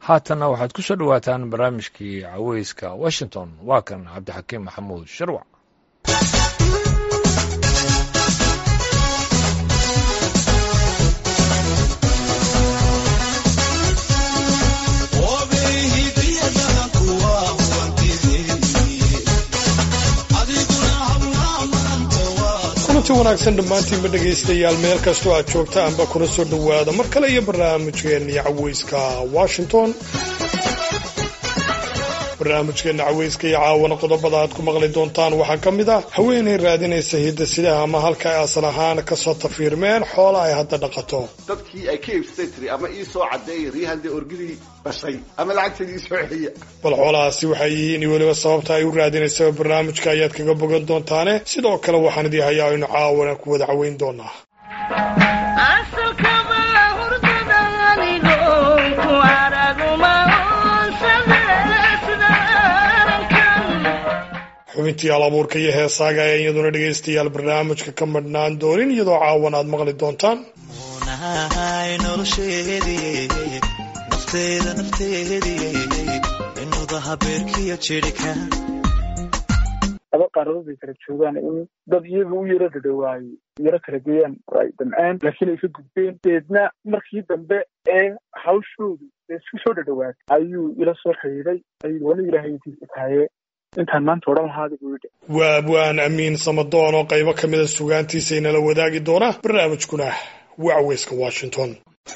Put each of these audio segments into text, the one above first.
haatanna waxaad ku soo dhowaataan barnaamijkii caweyska washington waa kan cabdixakiim maxamuud sharwac kulanti wanaagsan dhammaantiinba dhegaystayaal meel kastoo aad joogta anba kuna soo dhowaada mar kale iyo barnaamijkeenii caweyska washington barnaamijkeena caweyska iyo caawana qodobada aad ku maqli doontaan waxaa ka mid ah haweenay raadinaysa hidasidaha ama halka ay asal ahaan kasoo tafiirmeen xoola ay hadda dhaqato dadkii ay ka iibsatay tiri ama ii soo cadeeyay riyahandee orgidii dhashay ama lacagteedii ii soo celiya bal xoolahaasi waxay yihiin iyo weliba sababta ay u raadinaysaba barnaamijka ayaad kaga bogan doontaane sidoo kale waxaan idii hayaa aynu caawana ku wada caweyn doonaa xubintii alabuurka iyo heesaaga ayaa iyaduna dhegaystayaal barnaamijka ka madhnaan doonin iyadoo caawan aad maqli doontaan laba qaaradood bay kala joogaan in dad iyaga u yaro dhadhawaayey yaro kala geeyaan oo ay damceen laakiin ay ka gudbeen deedna markii dambe ee hawshoodu ee isku soo dhadhawaatay ayuu ila soo xidhiiday ayuu wali ilaahay intiisa tahaye intaan maanta odhan lahaada buu yidhi waa abwaan amiin samadoon oo qaybo ka mida sugaantiisa inala wadaagi doona barnaamijkuna waa caweyska washington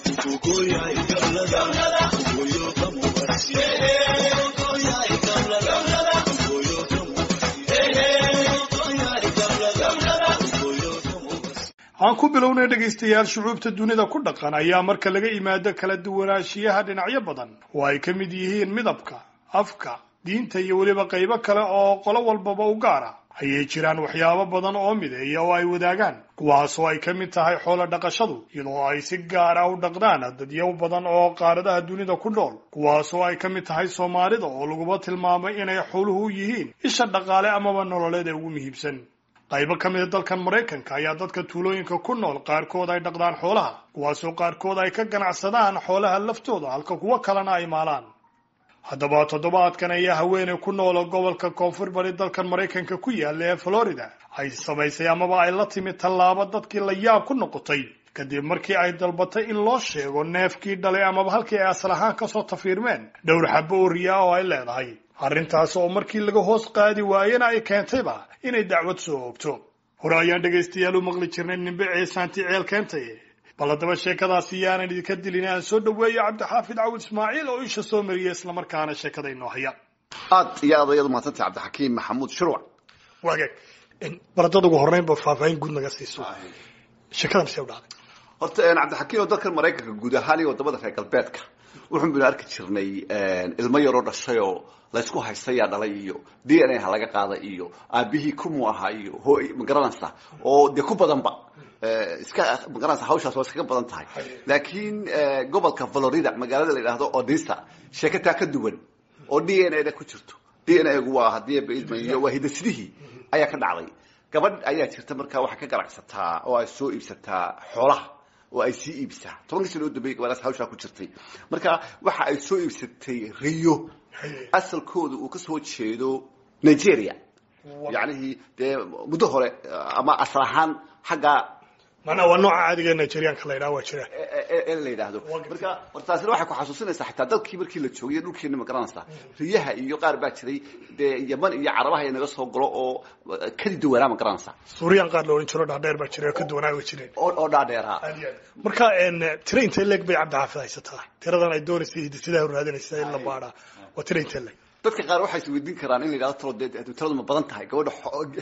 aan ku bilownay dhegaystayaal shucuubta dunida ku dhaqan ayaa marka laga imaado kala duwanaanshiyaha dhinacyo badan oo ay ka mid yihiin midabka afka diinta iyo weliba qaybo kale oo qolo walbaba u gaara ayay jiraan waxyaabo badan oo mideeya oo ay wadaagaan kuwaasoo ay ka mid tahay xoolo dhaqashadu iyadoo ay si gaar ah u dhaqdaan dadyo badan oo qaaradaha dunida ku nool kuwaasoo ay ka mid tahay soomaalida oo laguba tilmaamay inay xooluhu yihiin isha dhaqaale amaba nololeed ee ugu muhiimsan qaybo ka mida dalkan maraykanka ayaa dadka tuulooyinka ku nool qaarkood ay dhaqdaan xoolaha kuwaasoo qaarkood ay ka ganacsadaan xoolaha laftooda halka kuwo kalena ay maalaan haddaba toddobaadkan ayaa haweeney ku noolo gobolka koonfur bari dalkan maraykanka ku yaalla ee florida ay samaysay amaba ay la timid tallaabo dadkii la yaab ku noqotay kadib markii ay dalbatay in loo sheego neefkii dhalay amaba halkii ay asal ahaan kasoo tafiirmeen dhowr xabo oo riyaa oo ay leedahay arrintaas oo markii laga hoos qaadi waayena ay keentayba inay dacwad soo oogto hore ayaan dhegaystayaal u maqli jirnay nimbe ceesaanti ceel keentay bal haddaba sheekadaasi yaanan idinka dilin aan soo dhaweeyo cabdixaafid cawil ismaaciil oo isha soo mariya islamarkaana sheekada inoo haya aad iyo aad ayadu mahadsantay cabdixakiim maxamuud shurwac waagaag bal haddaad ugu horreynba faahfaahin guud naga siiso sheekadan see u dhacday horta cabdixakiim oo dalkan maraykanka guud ahaan iyo wadamada reer galbeedka wuxuun baynu arki jirnay ilmo yaroo dhashay oo laysku haystayaa dhalay iyo d n a ha laga qaada iyo aabihii kumu ahaa iyo hooy magaranaysa oo dee ku badanba iska magaranaysa hawshaas waa iskaga badan tahay laakiin gobolka florida magaalada la yidhaahdo odisa sheekataa ka duwan oo d n a da ku jirto d n a gu waa hadii baidmayo waa hidasidihii ayaa ka dhacday gabadh ayaa jirta markaa waxay ka ganacsataa oo ay soo iibsataa xoolaha oo ay sii iibsaa tobankii sano u dambeeyay gabadhaas hawshaa ku jirtay marka waxa ay soo iibsatay riyo asalkooda uu kasoo jeedo nigeria yacnihii dee muddo hore ama asal ahaan xagga manaa waa nooca caadiga nigerianka la yidhaha waa jira ee la yidhaahdo marka hortaasina waxay ku xasuusinaysaa xitaa dalkii markii la joogay dhulkeena ma garanaysaa riyaha iyo qaar baa jiray dee yaman iyo carabaha inaga soo galo oo kadi duwanaa ma garanaysaa suuriyan qaar la odhan jiro dhaadheer baa jira oo ka duwanaa way jireen oo oo dhaadheeraa marka tira intee leeg bay cabdixaafid haysataa tiradan ay doonaysay hidisidaha raadinaysa in la baadhaa waa tira intee leeg dadka qaar waxay isweydiin karaan in la yidhahdo talo dee tiradu ma badan tahay gabadha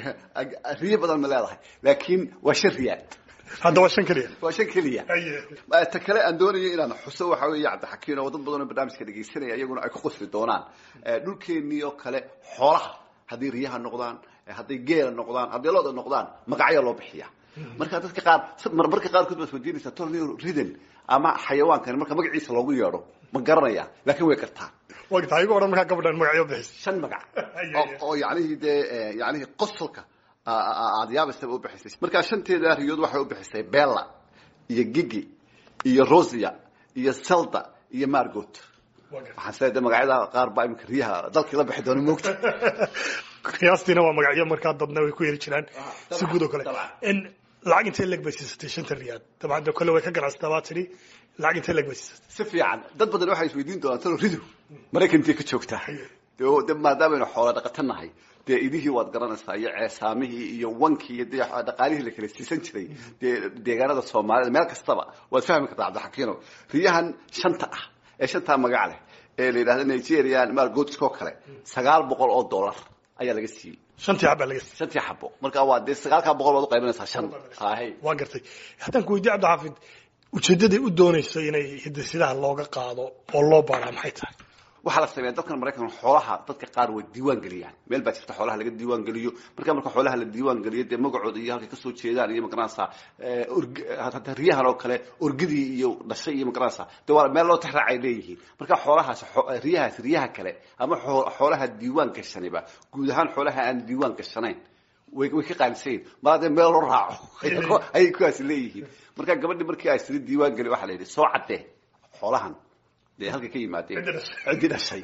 riyo badan ma leedahay laakiin waa shan riyaad hadda waa shan keliya waa shan keliya ta kale aan doonayo inaan xuso waxa weeye cabdixakiin oo dad badan oo barnaamijka dhegaysanaya iyaguna ay ku qosli doonaan dhulkeenii oo kale xoolaha hadday riyaha noqdaan hadday geela noqdaan hadday looda noqdaan magacyo loo bixiya marka dadka qaar marmarka qaarkood baad weydiinaysaa tolni ridan ama xayawaankani marka magaciisa loogu yeedho ma garanaya laakiin way kartaa wagta ayago odhan markaa gabadhan magacyo bixis shan magac oo yacnihii dee yacnihii qosolka aada yaabaysaba u bixisay markaa shanteeda riyood waxay u bixisay bella iyo gigi iyo rosia iyo selda iyo margot waxaan sileedahay magacyada qaar baa imika riyaha dalkii la bixi doona moogta qiyaastiina waa magacyo markaa dadna way ku yeri jiraan si guud oo kale in lacag intee leg bay siisatay shanta riyaad dabcan de kolle way ka ganacsataa baa tidhi lacag intee leg bay siisatay si fiican dad badan waxay isweydiin doonaan talo ridu maraykantii ka joogtaa de maadaamanu xoola dhaqato nahay dee idihii waad garanaysaa iyo ceesaamihii iyo wankii iyo dee dhaqaalihii la kala siisan jiray dee deegaanada soomaalida meel kastaba waad fahmi kartaa cabdixakiino riyahan shanta ah ee shantaa magac leh ee la yidhahda nigerian malgoodskoo kale sagaal boqol oo dollar ayaa laga siiyey shantii xab baa laga siiyey shantii xabo marka waa dee sagaalkaa boqol baad uqaybanaysaa shan ahay waa gartay haddaan ku weydiye cabdixaafid ujeeddaday u doonayso inay hidasidaha looga qaado oo loo baaraa maxay tahay waxaa la sameeya dadkan maraykan xoolaha dadka qaar way diiwaan geliyaan meel baa jirta xoolaha laga diiwaan geliyo marka marka xoolaha la diiwaan geliyo dee magacooda iyo halkay kasoo jeedaan iyo magaranaysa hata riyahan oo kale orgidii iyo dhashay iyo magaranaysa de waa meel loo tixraacay leeyihiin marka xoolahaas riyahaas riyaha kale ama xoolaha diiwaan gashaniba guud ahaan xoolaha aan diiwaan gashanayn way way ka qaalisayin mar haddee meel loo raaco ayay kuwaasi leeyihiin marka gabadhi markii ay siri diiwaan geli waxaa la yidhi soo caddee xoolahan dee halkay ka yimaadeen ciddii dhashay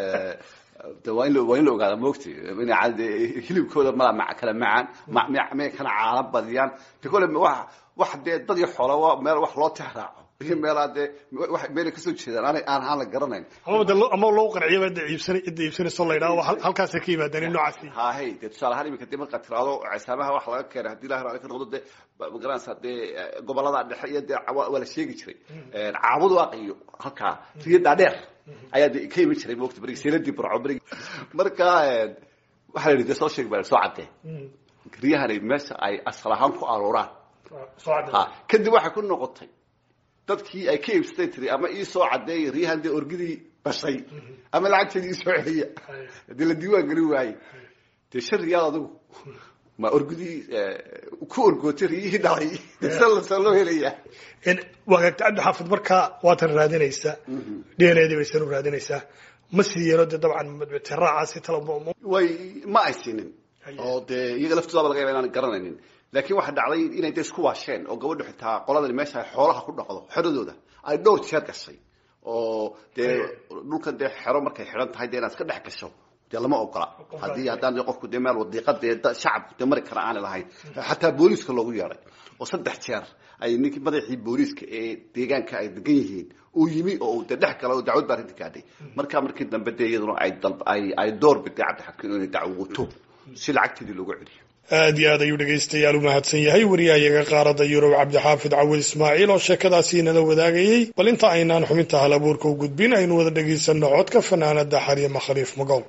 de waa in waa in la ogaada moogti ina hilibkooda mala ma kala macaan may kana caala badiyaan de kole wa wax dee dad iyo xoola waa meel wax loo tixraaco iyo meelaa dee meelay kasoo jeedaan aanay aan aan la garanayn ama de ama loo qanciyaba de iibsan cidda iibsanayso la yidhaha halkaasay ka yimaadeen in noocaasi hahay dee tusaale ahaan iminka dee markaad tiraado ceesaamaha wax laga keenay haddii ilahi raali ka noqdo dee magaranaysaa dee gobolada dhexe iyo dee waa la sheegi jiray caabud waaq iyo halkaa riyo dhaadheer ayaa de ka iman jiray moogta berigi seeladii burco berigi marka waxaa la yidhi dee soo sheeg baa soo caddee riyahani meesha ay asal ahaan ku aruuraan ha kadib waxay ku noqotay dadkii ay ka iibsatay tiri ama ii soo caddeeya riyahan dee orgidii dhashay ama lacagteedii ii soo celiya haddii la diiwaan gelin waaye dee shan riyaal adigu ma orgidii ku orgootay riyihii dhalay sa loo helayaa waagaagta cabdixaafid markaa waatan raadinaysaa d n a dii baysan u raadinaysaa ma siiyeenoo dee dabcan tiraacaasi tala way ma ay siinin oo dee iyaga laftoodaaba laga yaba inaan garanaynin laakiin waxaa dhacday inay de isku waasheen oo gabadhu xitaa qoladani meesha ay xoolaha ku dhaqdo xeradooda ay dhowr jeer gashay oo dee dhulkan dee xero markay xidhan tahay dee inaad iska dhex gasho dee lama ogola haddii haddaan qofku dee meel wadiiqa dee shacabku dee mari kara aanay lahayn xataa booliiska loogu yeedhay oo saddex jeer ay ninkii madaxii booliiska ee deegaanka ay degan yihiin uu yimi oo dee dhex gala oo dacwad baa arrinta gaadhay markaa markii dambe dee iyaduna ay dal ay ay door biday cabdixakiin inay dacwoto si lacagteedii loogu celiyo aad iyo aad ayuu dhegaystayaal u mahadsan yahay wariyahayaga qaaradda yurub cabdixaafid cawil ismaaciil oo sheekadaasi inala wadaagayey bal inta aynaan xubinta hal abuurka u gudbin aynu wada dhegaysanno codka fanaanada xaryama khaliif magool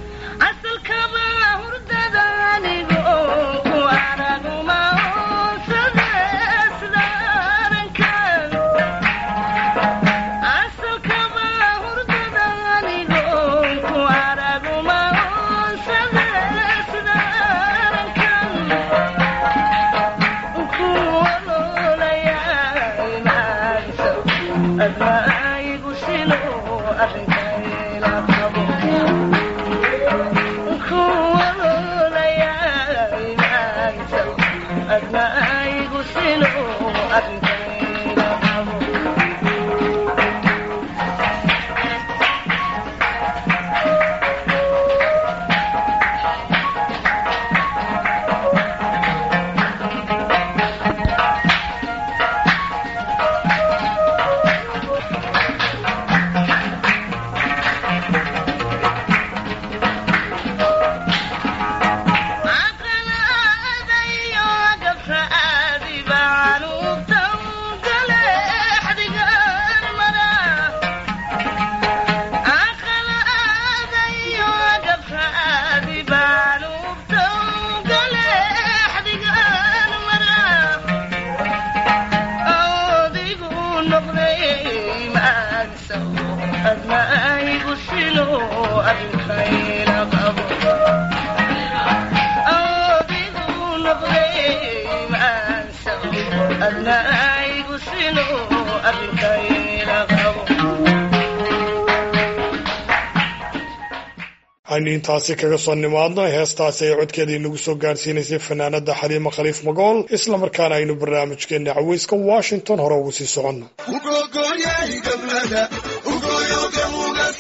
aynu intaasi kaga soo nimaadno heestaasi ay codkeedii nagu soo gaarsiinaysay fanaanada xaliima khaliif magool islamarkaana aynu barnaamijkeena caweyska washington hore ugu sii soconno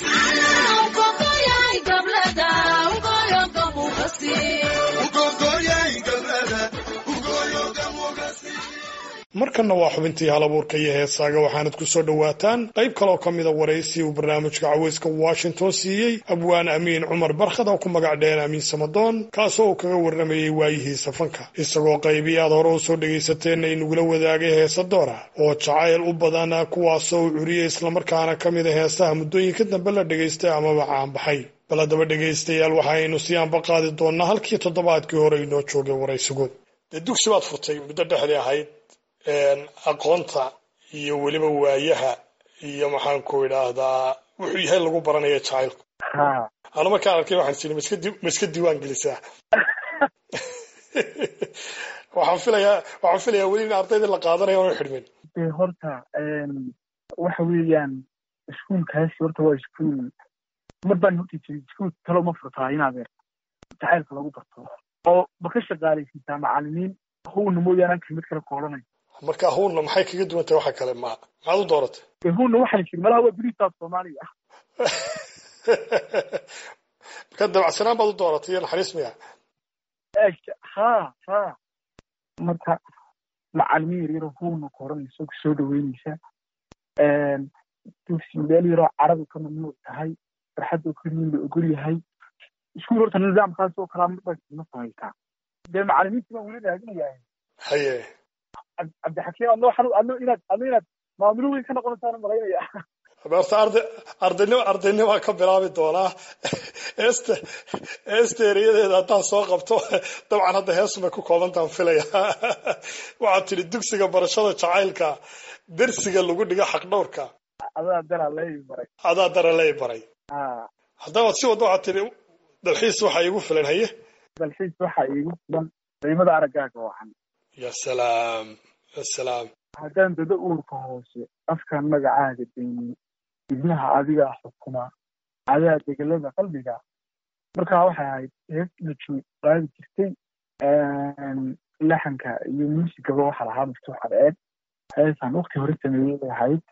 markanna waa xubintii halabuurka iyo heesaaga waxaanad ku soo dhowaataan qayb kaloo ka mida waraysi uu barnaamijka caweyska washington siiyey abwaan amiin cumar barkhad oo ku magac dheen amiin samadoon kaasoo uu kaga warramayey waayihiisa fanka isagoo qaybii aad hore u soo dhegaysateen inagula wadaagay heesa doora oo jacayl u badan kuwaasoo uu curiyey islamarkaana ka mida heesaha muddooyinka dambe la dhegaystay amaba caanbaxay bal haddaba dhegaystayaal waxaaynu si aanba qaadi doonnaa halkii toddobaadkii hore inoo joogay waraysigood dee dugsi baad furtay muddo dhexdii ahayd aqoonta iyo weliba waayaha iyo maxaanku idhaahdaa wuxuu yahay lagu baranaya jacaylku ha anu markaan arkay waxaan sii maska di ma iska diiwaan gelisaa waxaan filayaa waxaan filayaa weli in ardaydii la qaadanayo oona xidhmin dee horta waxa weeyaan iskuulkaasi horta waa iskuul mar baan horta jiray iskuul talo ma furtaa inaad jacaylka lagu barto oo ma ka shaqaalaysiisaa macalimiin howna mooyaane anka mid kale koodhanay marka howna maxay kaga duwan tahay waxa kale ma maxaad u dooratay dee howna waxaan jiri malaha waa beriisaas soomaaliya marka dabacsanaan baad u dooratay iyo naxariis miya ha ha marka macalimiin yar yaroo howna koodhanaysa soo dhaweynaysa dugsi meel yaroo carabi ka mamnuuc tahay farxadoo keliyin la ogol yahay iskuul horta nidaamkaas oo kalaa marba ma samaysaa dee macalimiintii baan weli raadinayaa haye cabdixakiim adno waxaan adno inaad adno inaad maamulo weyn ka noqonaysaan malaynaya horta arday ardaynimo ardaynima ka bilaabi doonaa heesta heesta ereyadeeda haddaan soo qabto dabcan hadda heesumay ku koobantaan filaya waxaad tidhi dugsiga barashada jacaylka dersiga lagu dhigo xaqdhowrka adaa dara lay baray adaa dara lay baray ha haddaba si wadda waxaad tidhi dalxiis waxaa iigu filan haye dalxiis waxaa iigu filan qiimada araggaaga wacan ya salaam ya salaam haddaan dado uurka hoose afkaan magacaaga daynin ibnaha adigaa xukuma adaa degelada qalbiga markaa waxay ahayd hees lajoog qaadi jirtay laxanka iyo muusigaba waxaa lahaa maftuux adeed heesaan wakti hore sameeyey bay ahayd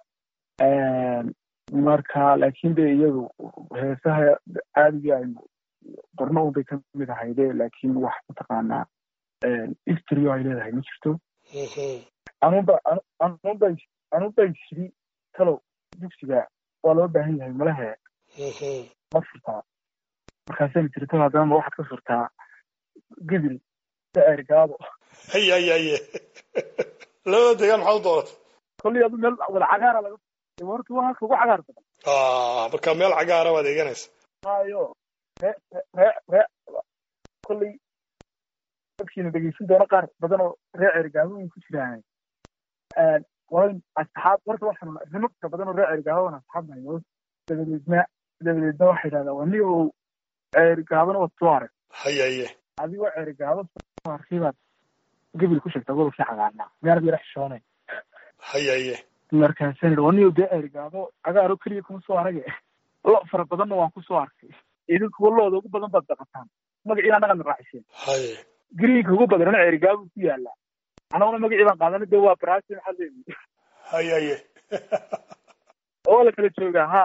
marka laakiin de iyadu heesaha caadigii aynu qorno unbay ka mid ahayde laakiin wax mataqaanaa istrio ay leedahay ma jirto anunba anunba anunba shiri talow dugsiga waa loo baahan yahay malahe ma furtaa markaasayna tiri talow haddana ma waxaad ka furtaa gedil daergaado haye haye haye labada deegaan maxaad u dooratay kolley adu meel wada cagaara laga horta waa halka ugu cagaar badan marka meel cagaara baad eeganaysa hayo ree ree ree kolley dadkiina dhegeysan doona qaar badan oo ree cergaabooyin ku jiraan waa asxaab horta waxaan rimabka badan oo ree cergaabooan asxaab nahay dabadeedna dabadeedna waxay yidhahdaa waa nin oo cergaabana waad soo arag haye haye adigoo cergaabo soo arkay baad gebil ku sheegtaa gobolkii cagaarnaa meerad yara xishoonay haye haye markaasaan yidhi waa nin oo dee cergaabo cagaaro keliya kuma soo arage lo fara badanna waan ku soo arkay idinkuwa looda ugu badan baad daqataan magaciina annagaan raaciseen haye gariinka ugu badanana cergaabo ku yaala anaguna magacii baan qaadana de waa brasi maxaa leeyihi haye haye oo la kala joogaa ha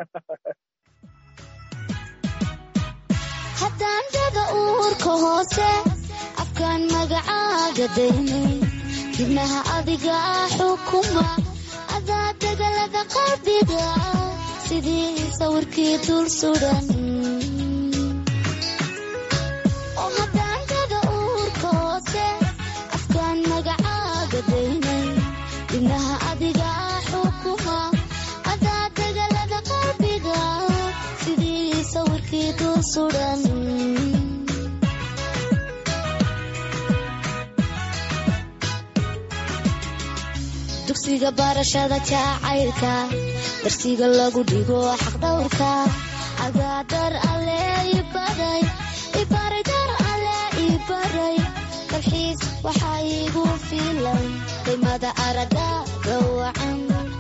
haddaan dada uurka hoose afkaan magacaaga daynay dibnaha adiga xukuma adaa degalada qalbiga sidii sawirkii dul sudan oo haddaan dada uurka hoose afkaan magacaaga daynay dibnaha adiga xukuma adaa degalada qalbiga sidii sawirkii dul sudan dugsiga barashada jacaylka darsiga lagu dhigo xaqdhowrka adaa dar alle ibaray ibaray dar alle ibaray dalxiis waxaa iigu filan qiimada aragaaga wacan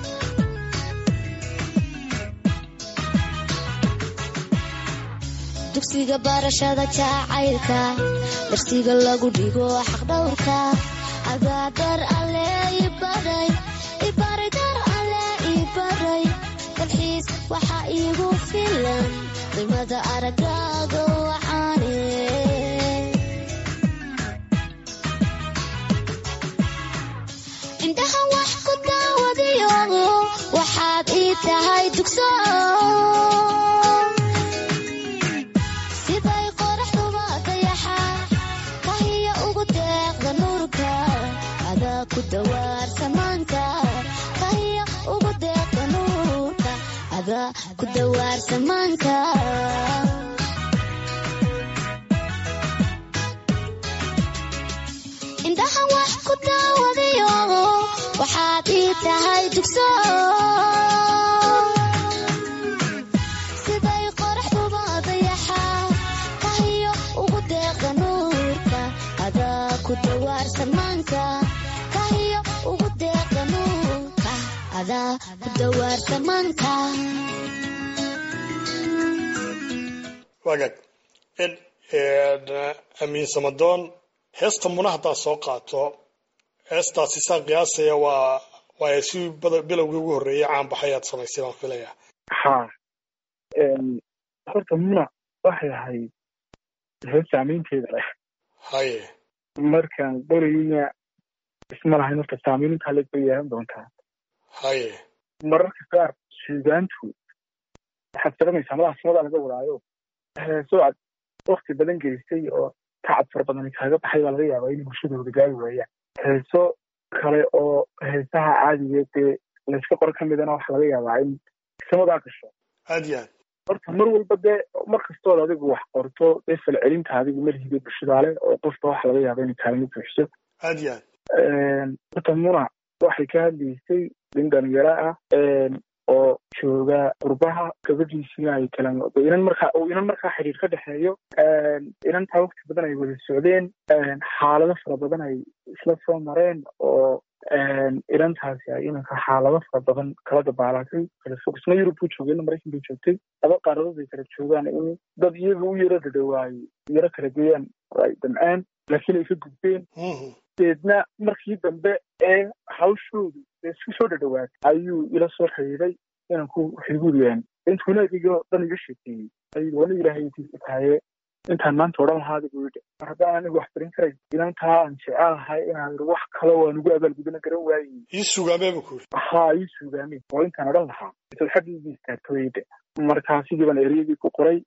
dugsiga barashada jacaylka darsiga lagu dhigo xaqdhowrka adaa dar alle ibaray ibaray dar alle ibaray dalxiis waxaa iigu filan qiimada aragaaga wacaane indha tahay dugso siday qoraxduba dayaxa kahiya ugu deeqda nuurka adaa ku dawaar samaanka kahiya ugu deeqda nuurka adaa ku dawaar samaanka indhahan wax ku daawadayo waxaad ii tahay dugso siday qoraxduba dayaxa kahiyo ugu deeqa nuurka adaa ku dawaar samaanka kahiyo ugu deeqa nuurka adaa ku dawaar samaanka wagaag amiin samadoon heesta muna haddaad soo qaato heestaasi saan qiyaasaya waa waa si bilowgii ugu horreeyay caan baxay aad samaysay baan filaya ha horta muna waxay ahayd hees saamaynteeda leh haye markaan qorayna isma lahayn horta saamayn intaa leeg bay yeelan doontaa haye mararka qaar suugaantu waxaad garanaysaa madaha sumadaa laga wadaayo heeso aad wakti badan gelisay oo tacab fara badan kaaga baxay baa laga yaabaa inay bulshadooda gaari waayaan heeso kale oo heesaha caadigeed dee layska qor ka midana waxa laga yaabaa in samadaa gasho aad iyo aad horta mar walba dee mar kastood adigu wax qorto dee falcelinta adigu marhiga bulshadaale oo qofka waxa laga yaaba inay kaalmo buuxiso aad iyo aad horta muna waxay ka hadlaysay nin dhalinyaro ah oo jooga qurbaha gabadhiisina ay kala inan markaa uu inan markaa xiriir ka dhexeeyo inantaa waqti badan ay wada socdeen xaalado fara badan ay isla soo mareen oo inantaasi ay inanka xaalado fara badan kala dabaalatay kala fog isna yurub buu joogay ina maraykan bay joogtay laba qaaradood ay kala joogaan in dad iyaga u yaro dhadhawaayey yaro kala geeyaan oo ay damceen laakiin ay ka gudbeen deedna markii dambe ee hawshoodu dee isku soo dhadhawaatay ayuu ila soo xiriiray inanku xiguuriyaan intuuna idigoo dhan iga sheekeeyey ayuu wana ilaahay intiisa tahaye intaan maanta odhan lahaada buu yidhi mar haddaan anigu wax barin karay inantaa aan jecelahay inaan yidhi wax kale waan ugu abaalgudana garan waayey ii sugaamee bu ku yidhi haa ii suugaameen oo intaan odhan lahaa intaad xaggiigii istaagtooyde markaa sidii baan ereyadii ku qoray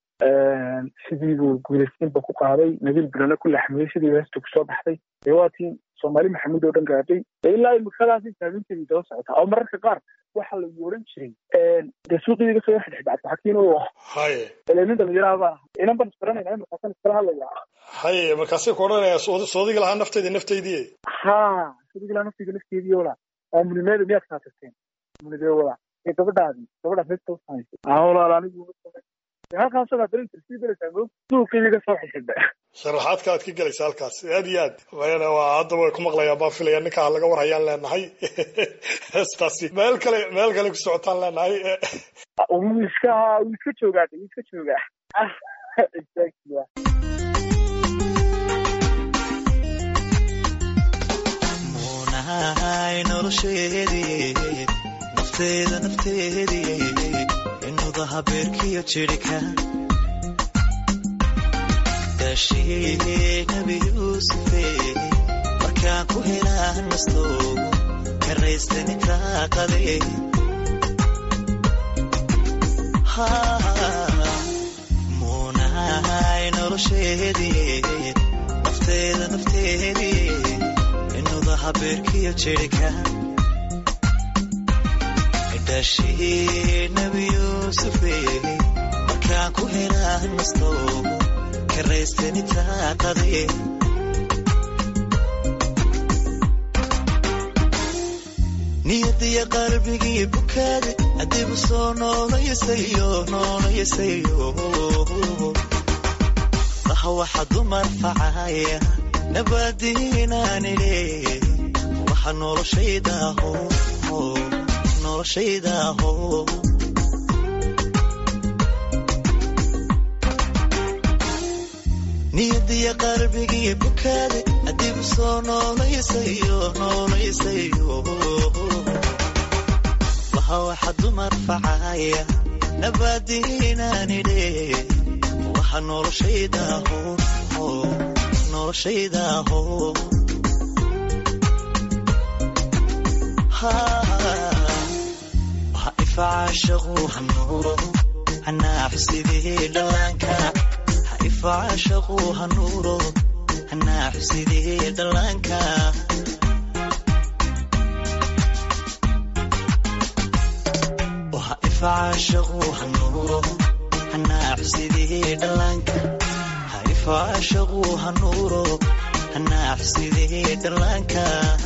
sidii buu guulaysiinba ku qaaday nabiil bilana ku laxmiyey sidii heesta kusoo baxday dee waatii soomaali maxamuud oo dhan gaadhay dee ilaa imikadaasi taaginteedii daba socotaa oo mararka qaar waxaa lagu odhan jiray dee suuqii iga soo xidhxidhacad xakiin oo haye ele nin dhalinyaraha baan ahay inan baan isbaranayna markaasan iskala hadlayaa haye markaasay ku odhanaya soodiga lahaa naftayda naftaydii haa soodiga lahaa naftayda nafteedii wala aa munimeeda miyaad kaa tagteen munidee wala ee gabadhaadi gabadhaas heesta u samaysay aa walaal anigu halkaasoo baad darin sii daraysaa mo suuqii iga soo xidhxidha sharaxaadka aad ka gelaysa halkaas aad iyo aad mayana waa hadda way ku maqlayaan baan filaya ninkaa laga warhayaan leenahay heestaasi meel kale meel kale ku socotaan leenahay wuu iska wuu iska joogaa wuu iska joogaa exactly muunahay nolosheedii nafteeda nafteedii inuda habeerkiyo jirhka daashii nabi yuusufe markaan ku helaa nasto karaystani taaqade muunahay nolosheedii nafteeda nafteedii inuda habeerkiyo jirhka daashii nabi yuusufe markaan ku helaa nasto karaystani taaqade niyadiya qalbigii bukaade adigu soo noolayasayo noolayasayo laha waxa dumar facaya nabadiinaanile waxa noloshaydaho noloshaydaho niyadiya qalbigii bukaade adigu soo noolayasayo noolayasayo laha waxa dumar facaya nabadiinaanile waxa noloshaydaho noloshaydaho ifacaashaqu hanuuro hanaaxusidii dhallaanka ha ifacaashaqu hanuuro hanaaxusidii dhallaanka ha ifacaashaqu hanuuro hanaaxusidii dhallaanka ha ifacaashaqu hanuuro hanaaxusidii dhallaanka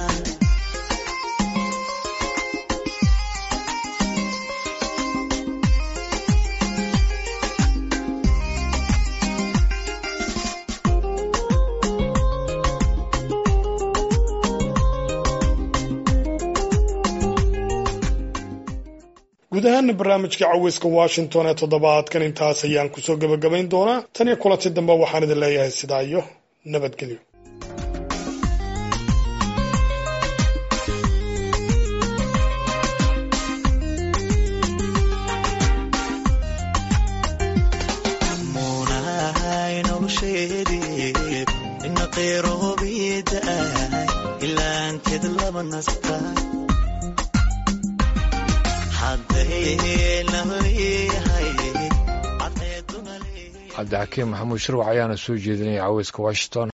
guud ahaana barnaamijka caweyska washington ee toddobaadkan intaas ayaan kusoo gebagabayn doonaa tan iyo kulanti dambe waxaan idin leeyahay sidaa iyo nabadgelyo muunahay nolosheedii ina qeyroobiida'ay ilaanteed laba nasta hadday naleeyahay cadceeduna leeyahay cabdixakiim maxamuud shirwac ayaana soo jeedinaya caweyska washington